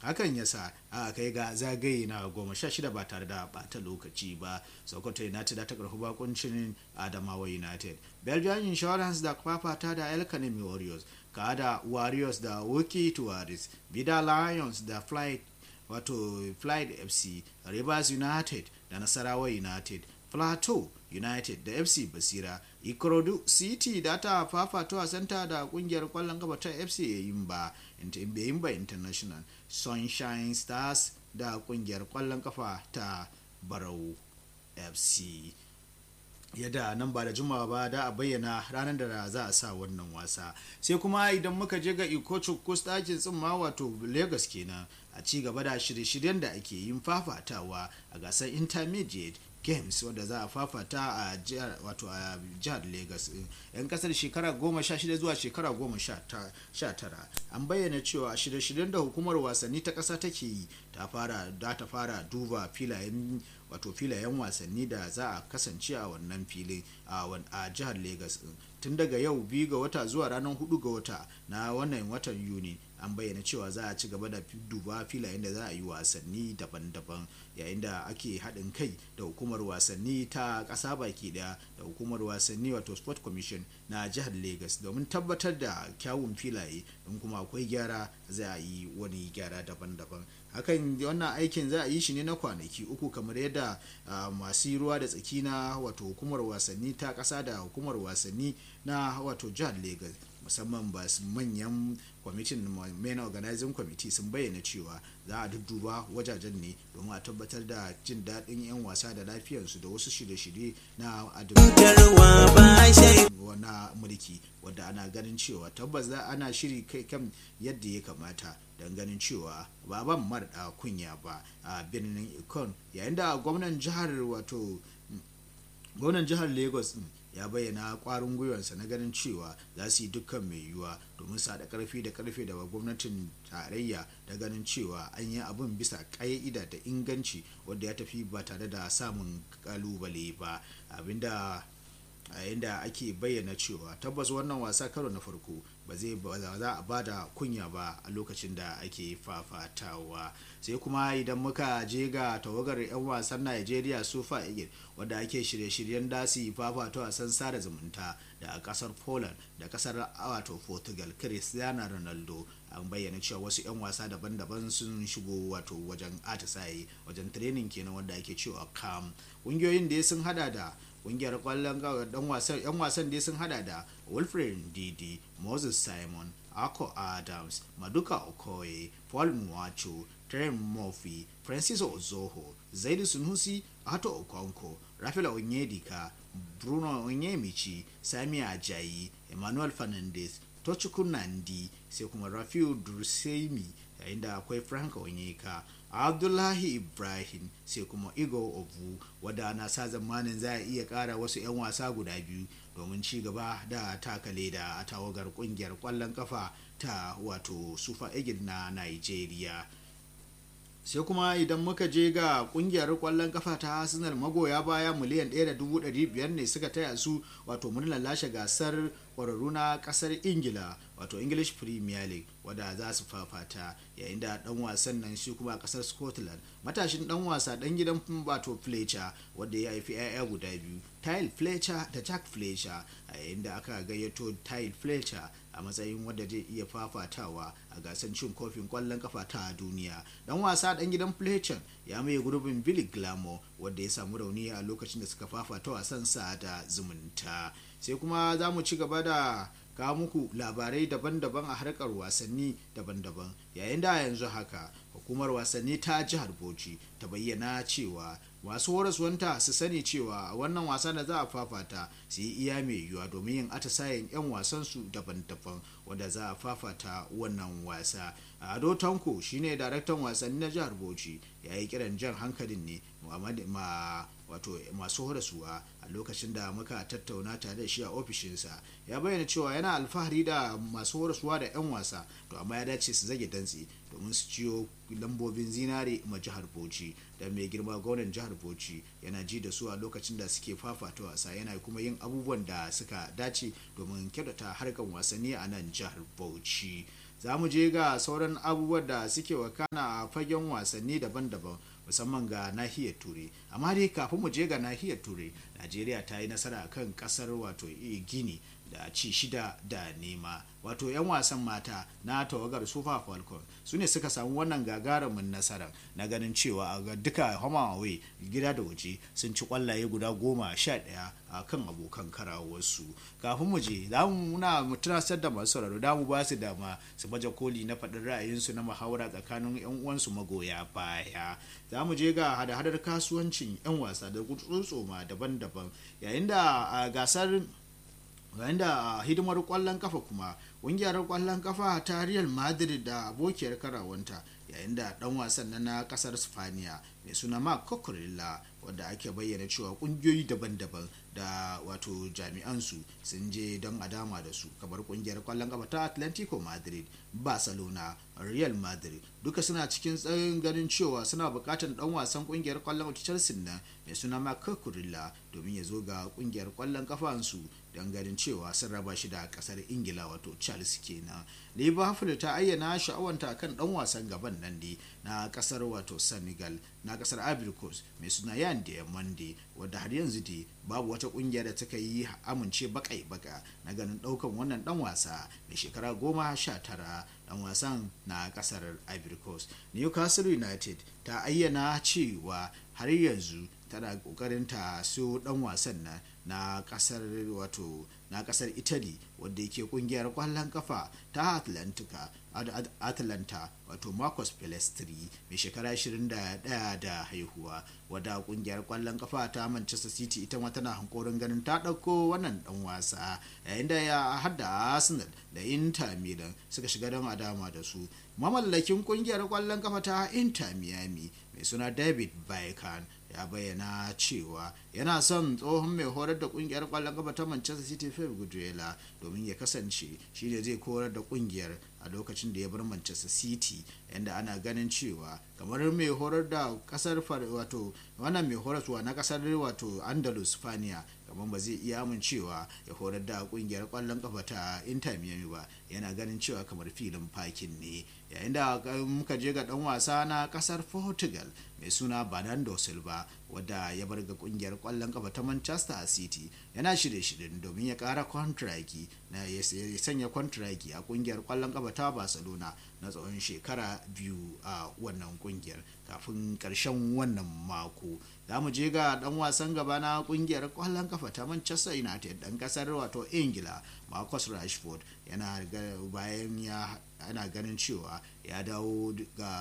hakan ya sa a kai ga zagaye na goma sha shida ba tare da bata lokaci ba sokoto united ta karfi bakuncin adamawa united belgian insurance da fafata da el kanemi warriors kada warriors da woki tuwaris vida lions da flight wato flight fc rivers united da nasarawa united plateau united da fc basira ikorodu city da ta fafato wasanta da kungiyar kwallon kafa ta fc yimba yimba international sunshine stars da kungiyar kwallon kafa ta barau fc yadda nan ba da juma'a ba da a bayyana ranar da za a sa wannan wasa sai kuma idan muka je ga ikochu kustakin tsimma wato lagos kenan a ci gaba da shirye-shiryen da ake yin fafatawa a gasar intermediate games wanda za a fafata a jihar wato a jihar lagos yan kasar shekara goma sha shida zuwa shekara goma sha tara an bayyana cewa shirye-shiryen da hukumar wasanni ta kasa take yi ta fara da ta fara duba filayen wato filayen wasanni da za a kasance a wannan filin a jihar lagos tun daga yau biyu ga wata zuwa ranar hudu ga wata na wannan watan yuni an bayyana cewa za a ci gaba da duba filayen da za a yi wasanni daban-daban yayin da ake haɗin kai da hukumar wasanni ta ƙasa baki ɗaya da hukumar wasanni wato sport commission na jihar lagos domin tabbatar da kyawun filaye in kuma akwai gyara za a yi wani gyara daban-daban hakan wannan aikin za a yi shi ne na kwanaki uku kamar yadda masu ruwa da tsaki na wato hukumar wasanni ta ƙasa da hukumar wasanni na wato jihar lagos musamman ba manyan kwamitin main organizing committee sun bayyana cewa za a dudduba wajajen ne domin a tabbatar da jin daɗin 'yan wasa da lafiyarsu da wasu shirye-shirye na na mulki wadda ana ganin cewa tabbas za ana shiri kai kan yadda ya kamata don ganin cewa baban marɗa kunya ba a birnin ikon yayin da gwamnan jihar wato gwamnan jihar lagos ya bayyana kwarin gwiwarsa na ganin cewa za su yi dukkan mai yiwuwa domin su haɗa karfi da karfe da gwamnatin tarayya da ganin cewa an yi abin bisa ƙa'ida da inganci wanda ya tafi ba tare da samun kalubale ba abinda a yadda ake bayyana cewa tabbas wannan wasa karo na farko ba zai za a bada kunya ba a lokacin da ake fafatawa sai kuma idan muka je ga tawagar 'yan wasan najeriya sufa eagle wadda ake shirye-shiryen dasi fafata wasan sada zumunta da kasar poland da kasar wato portugal cristiano ronaldo an bayyana cewa wasu 'yan wasa daban-daban sun shigo wato wajen atisaye wajen training kenan wanda ake cewa kam ƙungiyoyin da sun hada da kungiyar kwallon dan wasan yan wasan dai sun hada da wilfred didi moses simon ako adams maduka okoye paul nwacho trent murphy francis ozoho zaidu sunusi ato okonko rafael onyedika bruno onyemichi sami ajayi emmanuel fernandez tochukwu nandi sai kuma rafiu dursemi yayin da akwai frank onyeka abdullahi ibrahim sai kuma igo ovu wadda ana sa zamanin za a iya kara wasu 'yan wasa guda biyu domin ci gaba da taka leda a tawagar kungiyar kwallon kafa ta wato sufa eagle na nigeria sai kuma idan muka je ga kungiyar kwallon kafa ta arsenal magoya baya miliyan 1.500 ne suka taya su wato murnar lashe gasar kwararru na kasar ingila wato english premier league wadda za su fafata yayin da dan wasan nan shi kuma a kasar scotland matashin dan wasa dan gidan wato fletcher wadda ya haifi 'ya'ya guda biyu tyle fletcher da jack fletcher a yayin da aka gayyato tyle fletcher a matsayin wadda zai iya fafatawa a gasar cin kofin kwallon kafa ta duniya dan wasa dan gidan fletcher ya maye gurbin billy glamour wadda ya samu rauni a lokacin da suka fafata wasan sa da zumunta sai kuma za mu ci gaba da kawo muku labarai daban-daban a harkar wasanni daban-daban yayin da yanzu haka hukumar wasanni ta jihar bauchi ta bayyana cewa masu horaswanta su sani cewa wannan wasa da za a fafata su yi iya mai yiwuwa domin yin atisayen 'yan wasansu daban-daban wanda za a fafata wannan wasa ado tanko shine daraktan wasanni na jihar bauchi ya yi kiran jan hankalin ne ma wato masu horaswa a lokacin da muka tattauna tare da shi a ofishinsa ya bayyana cewa yana alfahari da masu horaswa da 'yan wasa to amma ya dace su zage dantse domin su ciyo lambobin zinare ma jihar bauchi da mai girma gwamnan jihar bauchi yana ji da su a lokacin da suke fafata wasa yana kuma yin abubuwan da suka dace domin kyautata harkar wasanni a nan jihar bauchi za mu je ga sauran abubuwan da suke wakana a fagen wasanni daban-daban musamman ga nahiyar turai amma dai kafin mu je ga nahiyar turai najeriya ta yi nasara kan kasar wato gini da ci shida da nema wato 'yan wasan mata na tawagar super falcon su ne suka samu wannan gagarumin nasara na ganin cewa a duka homa away gida da waje sun ci kwallaye guda goma sha ɗaya a kan abokan karawarsu kafin mu je za mu muna tunasar da masu sauraro da mu ba su dama su baje koli na faɗin ra'ayinsu na muhawara tsakanin 'yan uwansu magoya baya za mu je ga hada-hadar kasuwancin 'yan wasa da tsotsoma daban-daban yayin da a gasar yayin da hidimar kwallon kafa kuma ƙungiyar kwallon kafa ta real madrid da abokiyar karawanta yayin da dan wasan na kasar spaniya mai suna mark cucurella wadda ake bayyana cewa kungiyoyi daban-daban da wato jami'ansu sun je don a dama da su kamar kungiyar kwallon kafa ta atlantico madrid barcelona real madrid duka suna cikin tsayin ganin cewa suna bukatar dan wasan kungiyar kwallon kafa chelsea na mai suna mark cucurella domin ya zo ga kungiyar kwallon kafansu don ganin cewa sun raba shi da kasar ingila wato chelsea kenan liverpool ta ayyana sha'awanta kan dan wasan gaban nan ne na kasar wato senegal na kasar ivory coast mai suna yan da monday wadda har yanzu dai babu wata kungiya da taka yi amince bakai baka na ganin daukan wannan dan wasa mai shekara goma sha tara dan wasan na kasar ivory coast newcastle united ta ayyana cewa har yanzu tana kokarin ta so dan wasan na na kasar wato na kasar italy wadda yake kungiyar kwallon kafa ta atlantica atlanta wato marcus pelestri mai shekara 21 da haihuwa wadda kungiyar kwallon kafa ta manchester city ita ma tana hankorin ganin ta ɗauko wannan dan wasa yayin da ya hada arsenal da inter milan suka shiga don adama da su mamallakin kungiyar kwallon kafa ta inter miami mai suna david baikan ya bayyana cewa yana son tsohon mai horar da kungiyar kwallon kafa ta manchester city pep guardiola domin ya kasance shi ne zai horar da kungiyar a lokacin da ya bar manchester city yadda ana ganin cewa kamar mai horar da kasar wato wannan mai horaswa na kasar wato andalus spaniya kamar ba zai iya amincewa ya horar da kungiyar kwallon kafa ta inter miami ba yana ganin cewa kamar filin fakin ne yayin da muka je ga dan wasa na kasar portugal mai suna bernardo silva wadda ya bar ga kungiyar kwallon kafa ta manchester city yana shirye-shiryen domin ya kara kwantiraki na ya sanya kwantiraki a kungiyar kwallon kafa ta barcelona na tsawon shekara biyu a wannan kungiyar kafin karshen wannan mako za mu je ga dan wasan gaba na kungiyar kwallon kafa ta manchester united dan kasar wato ingila marcus rashford yana bayan ya ana ganin cewa ya dawo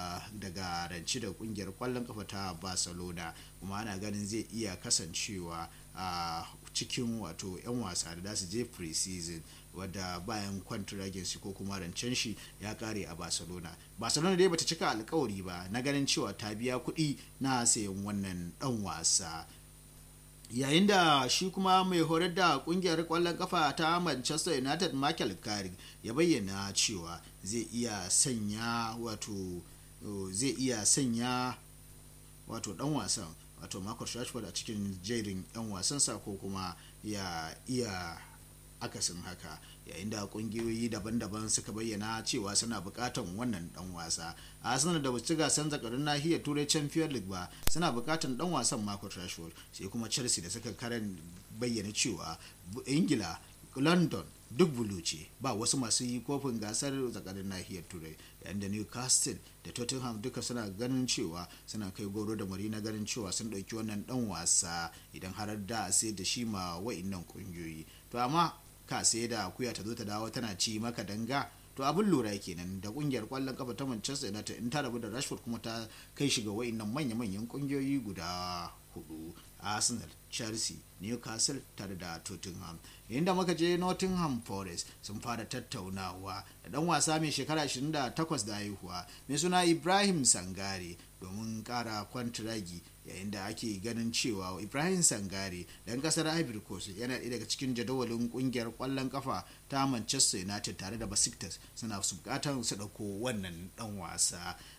daga ranci da kungiyar kwallon kafa ta barcelona kuma ana ganin zai iya kasancewa a cikin wato 'yan wasa da su je pre-season wadda bayan kwantiragin shi ko kuma rancen shi ya kare a barcelona barcelona dai bata cika alkawari ba na ganin cewa ta biya kuɗi na sayan wannan dan wasa yayin da shi kuma mai horar da kungiyar kwallon kafa ta manchester united michael carrick ya bayyana cewa zai iya sanya wato zai iya sanya wato dan wasan wato marcus rashford a cikin jerin yan wasansa ko kuma ya iya akasin haka yayin da kungiyoyi daban-daban suka bayyana cewa suna bukatan wannan dan wasa a arsenal da basu gasan zakarun nahiyar turai champion league ba suna bukatan dan wasan marcus rashford sai kuma chelsea da suka karan bayyana cewa ingila london duk bulu ce ba wasu masu yi kofin gasar zakarin nahiyar turai yayin da newcastle da tottenham duka suna ganin cewa suna kai goro da mari na ganin cewa sun ɗauki wannan dan wasa idan har da sai da shi ma wa'innan kungiyoyi to amma ka sai da akuya ta zo ta dawo tana ci maka danga to abin lura kenan da kungiyar kwallon kafa ta manchester united in ta rabu da rashford kuma ta kai shiga wa'innan manya-manyan kungiyoyi guda hudu arsenal chelsea newcastle tare da tottenham inda muka je nottingham forest sun fara tattaunawa da dan wasa mai shekara 28 da haihuwa mai suna ibrahim sangare domin kara kwantiragi yayin da ake ganin cewa ibrahim sangare dan kasar ivory coast yana ɗaya daga cikin jadawalin kungiyar kwallon kafa ta manchester united tare da basiktas suna su bukatar su ɗauko wannan dan wasa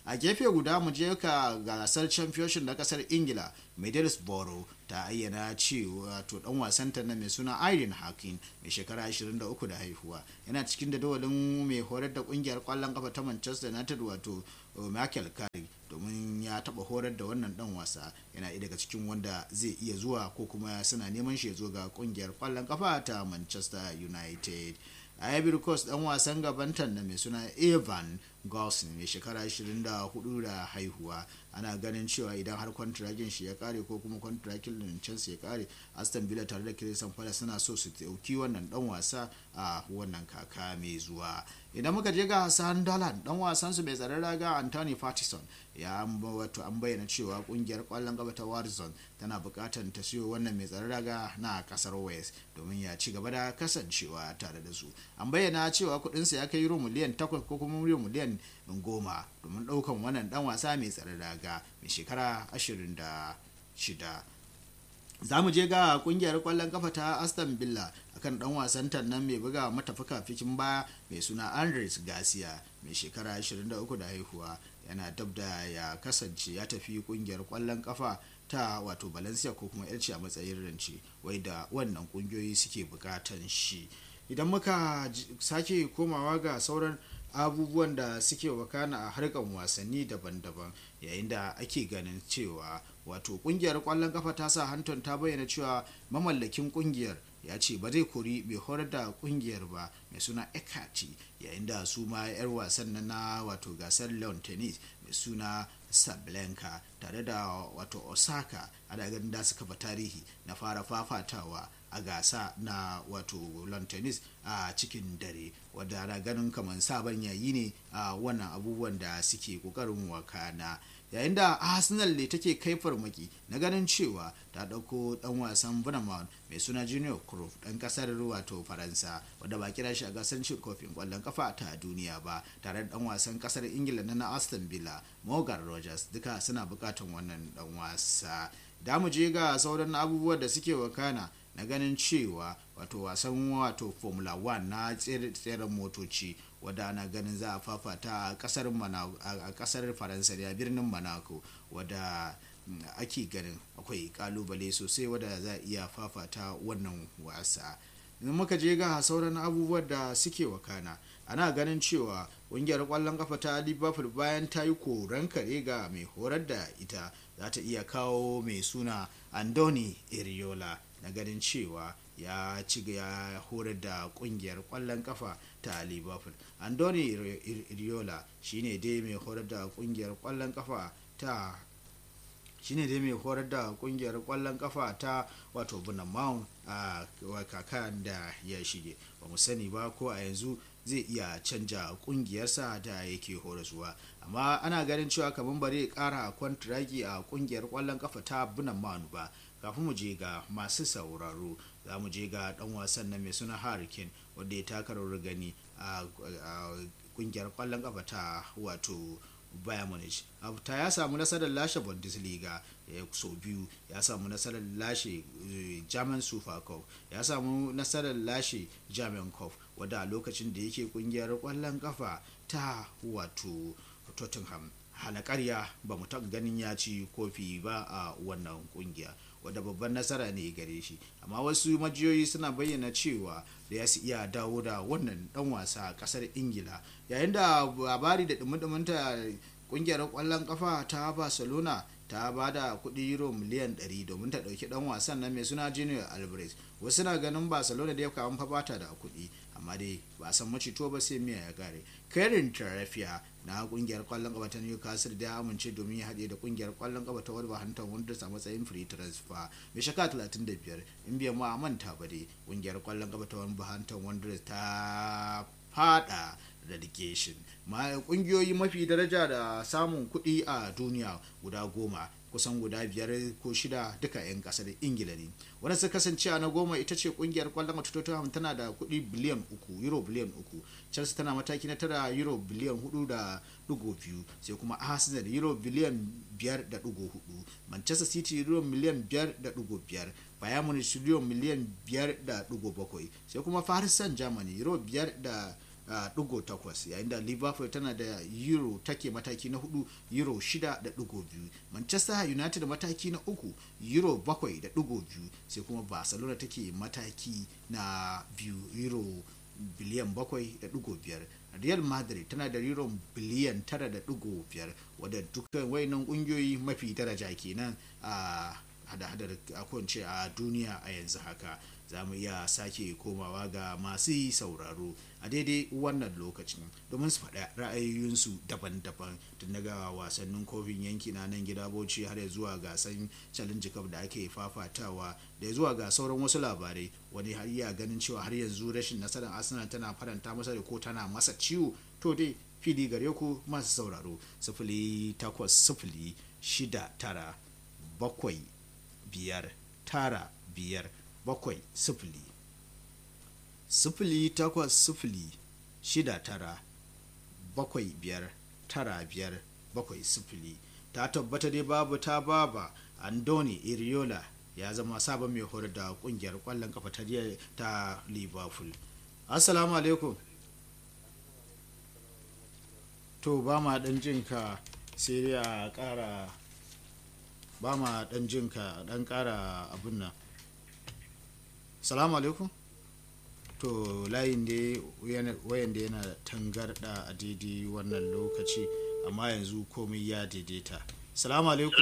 a gefe guda mu je ka gasar championship na kasar ingila middlesbrough ta ayyana cewa to dan wasanta na mai suna Irene Hakin mai shekara 23 da haihuwa yana cikin dadawalin mai horar da kungiyar kwallon kafa ta Manchester United wato Michael Carrick domin ya taba horar da wannan dan wasa yana daga cikin wanda zai iya zuwa ko kuma suna neman shi ya zo ga kungiyar kwallon kafa ta Manchester United Ivory Coast dan wasan gabantan na mai suna Evan Gosling mai shekara 24 da haihuwa ana ganin cewa idan har kwantiragin shi ya kare ko kuma kwantiragin Chelsea ya kare Aston Villa tare da Crystal Palace suna so su dauki wannan dan wasa a wannan kaka mai zuwa idan muka je ga Hassan Dolan dan wasan su mai tsaron raga Anthony Patterson ya wato an bayyana cewa kungiyar kwallon gaba ta Warzone tana bukatar ta siyo wannan mai tsaron raga na kasar Wales domin ya ci gaba da kasancewa tare da su an bayyana cewa kudinsa ya kai euro miliyan 8 ko kuma euro miliyan 10 domin daukan wannan dan wasa mai tsaron raga mai shekara 26 za mu je ga kungiyar kwallon kafa ta aston villa akan dan wasan nan mai buga mata fikin baya mai suna andres garcia mai shekara 23 da haihuwa yana dab da ya kasance ya tafi kungiyar kwallon kafa ta wato valencia ko kuma elci a matsayin rance wai da wannan kungiyoyi suke bukatan shi idan muka sake komawa ga sauran abubuwan da suke wakana a harkan wasanni daban-daban yayin da ake ganin cewa wato kungiyar kwallon kafa ta sa hanton ta bayyana cewa mamallakin kungiyar ya ce ba zai kori mai horar da kungiyar ba mai suna ekati yayin da su ma 'yar wasan na wato gasar leon tennis mai suna sablenka tare da wato osaka ana ganin da suka tarihi na fara fafatawa a gasa na wato lawn tennis a cikin dare wadda ana ganin kamar sabon yayi ne a wannan abubuwan da suke kokarin wakana yayin da arsenal ne take kai farmaki na ganin cewa ta dauko dan wasan Bournemouth mai suna junior Cruyff dan kasar wato faransa wadda ba kira shi a gasar cin kofin kwallon kafa ta duniya ba tare da dan wasan kasar ingila na aston villa morgan rogers duka suna bukatan wannan dan wasa da mu je ga sauran abubuwan da suke wakana na ganin cewa wato wasan wato formula 1 na tseren motoci wadda ana ganin za a fafata a kasar faransa da birnin monaco wadda ake ganin akwai kalubale sosai wadda za a iya fafata wannan wasa in muka je ga sauran abubuwan da suke wakana ana ganin cewa ƙungiyar ƙwallon kafa ta liverpool bayan ta yi koren kare ga mai horar da ita za ta iya kawo mai suna andoni iriola na ganin cewa ya ci ya horar da kungiyar kwallon kafa ta liverpool andoni iriola shine dai mai horar da kungiyar kwallon kafa ta shine dai mai horar da kungiyar kwallon kafa ta wato bunamount a kakan da ya shige ba mu sani ba ko a yanzu zai iya canja kungiyarsa da yake horaswa amma ana ganin cewa kamar bare kara kwantiragi a kungiyar kwallon kafa ta bunamount ba kafin mu je ga masu sauraro za mu je ga dan wasan nan mai suna hurricane wanda ya taka rawar gani a kungiyar kwallon kafa ta wato Bayern Munich ta ya samu nasarar lashe Bundesliga sau biyu ya samu nasarar lashe German Super Cup ya samu nasarar lashe German Cup wadda a lokacin da yake kungiyar kwallon kafa ta wato Tottenham hana karya ba mu taɓa ganin ya ci kofi ba a wannan kungiya wadda babban nasara ne gare shi amma wasu majiyoyi suna bayyana cewa da ya su iya dawo da wannan dan wasa a kasar ingila yayin da labari da dumi-duminta kungiyar kwallon kafa ta barcelona ta ba da kudi euro miliyan 100 domin ta dauki dan wasan nan mai suna junior alvarez wasu na ganin barcelona da ya kawo fa bata da kudi amma dai ba san macito ba sai miya ya kare karin tarafiya na kungiyar kwallon kafa ta newcastle da ya amince domin ya haɗe da kungiyar kwallon kafa ta wolverhampton wanderers a matsayin free transfer mai shaka 35 in biyan ma manta ba dai kungiyar kwallon kafa ta wolverhampton wanderers ta fada relegation ma kungiyoyi mafi daraja da samun kuɗi a duniya guda goma kusan guda biyar ko shida duka 'yan kasar ingila ne wanda su kasance na goma ita ce kungiyar kwallon wata tottenham tana da kuɗi biliyan uku euro biliyan uku chelsea tana mataki na tara euro biliyan hudu da dugo biyu sai kuma arsenal euro biliyan biyar da dugo hudu manchester city euro miliyan biyar da dugo biyar bayan munich euro miliyan biyar da dugo bakwai sai kuma paris saint germany euro biyar da ɗigo takwas yayin da liverpool tana da euro take mataki na hudu euro shida da ɗigo biyu manchester united mataki na uku euro bakwai da ɗigo biyu sai kuma barcelona take mataki na biyu euro biliyan bakwai da ɗigo biyar real madrid tana da euro biliyan tara da ɗigo biyar wadda dukkan wayannan ƙungiyoyi mafi daraja kenan a hada-hadar akwance a duniya a yanzu haka za mu iya sake komawa ga masu sauraro a daidai wannan lokacin domin su faɗa ra'ayoyinsu daban-daban tun daga wasannin kofin yanki na nan gida bauchi har zuwa gasan challenge cup da ake fafatawa da zuwa ga sauran wasu labarai wani har iya ganin cewa har yanzu rashin nasarar arsenal tana faranta masa da ko tana masa ciwo to dai fili gare ku masu sauraro sifili takwas sifili shida tara bakwai biyar tara biyar bakwai sifili sifili takwas sifili shida tara bakwai biyar tara biyar bakwai sifili ta tabbata dai babu ta baba andoni iriola ya zama sabon mai horar da kungiyar kwallon kafa ta ta liverpool assalamu alaikum to ba ma dan jinka sai dai a kara ba ma dan jinka dan kara abin nan salamu alaikum to layin da wayan da yana tangarda a daidai wannan lokaci amma yanzu komai ya daidaita salamu alaikum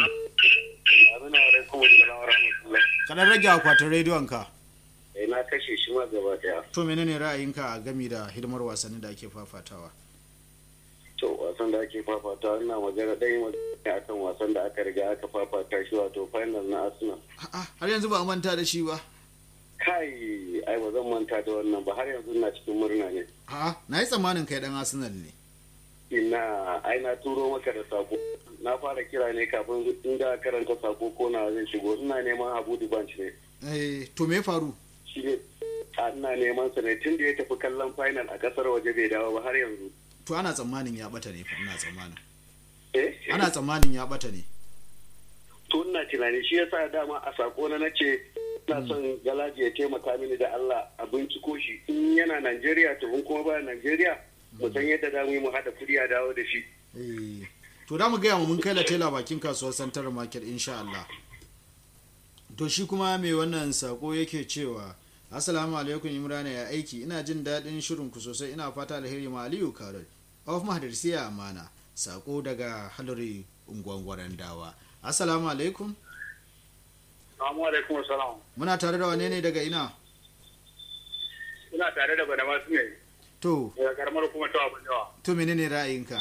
kaɗan rage akwatin rediyon ka na kashe shi ma gaba daya to menene ra'ayinka a gami da hidimar wasanni da ake fafatawa to wasan da ake fafata ina magana ɗaya magana akan wasan da aka riga aka fafata shi wato final na arsenal har yanzu ba a manta da shi ba kai ai ba zan manta da wannan ba har yanzu ina cikin murna ne a'a na yi tsammanin kai dan arsenal ne ina ai na turo maka da sako na fara kira ne kafin in ga karanta sako ko na zai shigo ina neman abu banch ne eh to me faru shi ne ina neman sa ne tun da ya tafi kallon final a kasar waje bai dawo ba har yanzu to ana tsammanin ya bata ne fa ina tsammanin eh ana tsammanin ya bata ne to ina tunani shi yasa dama a sako na nace ina son galaji ya taimaka mini da Allah a binciko shi in yana Najeriya to in kuma ba Najeriya mu san yadda za mu yi mu haɗa kuɗi a dawo da shi. Eh, to da mu gaya mu mun kai latela bakin kasuwar Central Market insha Allah. To shi kuma mai wannan sako yake cewa Assalamu alaikum Imrana ya aiki ina jin daɗin shirin ku sosai ina fata alheri ma Aliyu Karol. Of Mahadarsiya Amana sako daga Halari Ungwangwaren Dawa. Assalamu alaikum. Assalamu alaikum salam. Muna tare da wane ne daga ina? Ina tare da Badama su ne. To, Daga karamar kuma ta abin yawa. to menene ra'ayinka?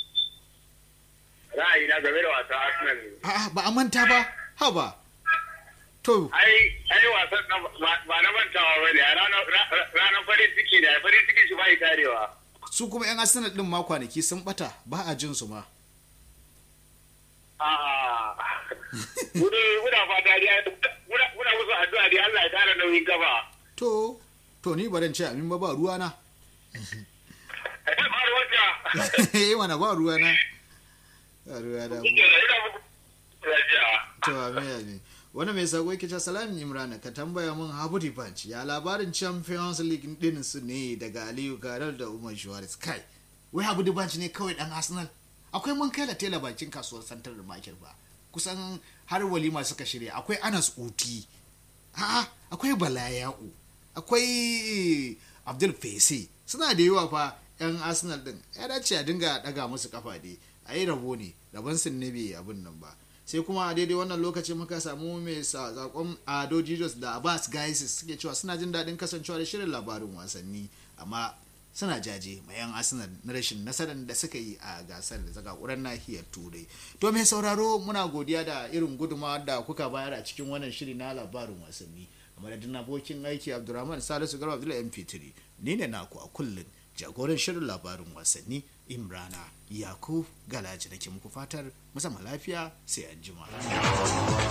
Ra'ayi na game da wasa Arsenal ne. A'a ba a manta ba, ha ba. To, Ai, ai wasan nan ba- ba na mantawa ba ne, a ranar ra- ranar farin ciki ne, farin ciki shi ba yi tarewa. su kuma 'yan Arsenal din ma kwanaki sun bata ba a jin su ma. A'a. Gudu, muna fata dai, muna muna musu addu'a dai Allah ya tara nauyin gaba. To, to ni baran ce amin ba ba ruwana. Ai, ba ruwanka. Eh mana ba ruwana. Ba ruwana. Ina muku lafiya. To amin amin. Wani mai sako yake ce salamin Imran ka tambaya mun Habudi Punch ya labarin Champions League din su ne daga Aliyu Garar da Umar Shuwaris kai. Wai Habudi Punch ne kawai dan Arsenal. Akwai mun kai tela bakin kasuwar Central Market ba. Kusan har walima suka shirya akwai Anas Uti. A'a akwai Balaya'u. Akwai Abdul Fese. Suna da yawa fa 'yan Arsenal din. Ya dace a dinga daga musu kafa dai. A yi rabo ne. Rabon sun ne bai abin nan ba. sai kuma a daidai wannan lokaci muka samu mai sakon ado jesus da abbas gaisis suke cewa suna jin daɗin kasancewa da shirin labarin wasanni amma suna jaje mai yan arsenal na rashin nasarar da suka yi a gasar da zakakuran nahiyar turai to mai sauraro muna godiya da irin gudunmawa da kuka bayar a cikin wannan shiri na labarin wasanni a madadin abokin aiki abdulrahman salisu garba abdullahi mp3 ni ne naku a kullum jagoran shirin labarin wasanni imrana yakub galaji nake muku fatar musamman lafiya sai an jima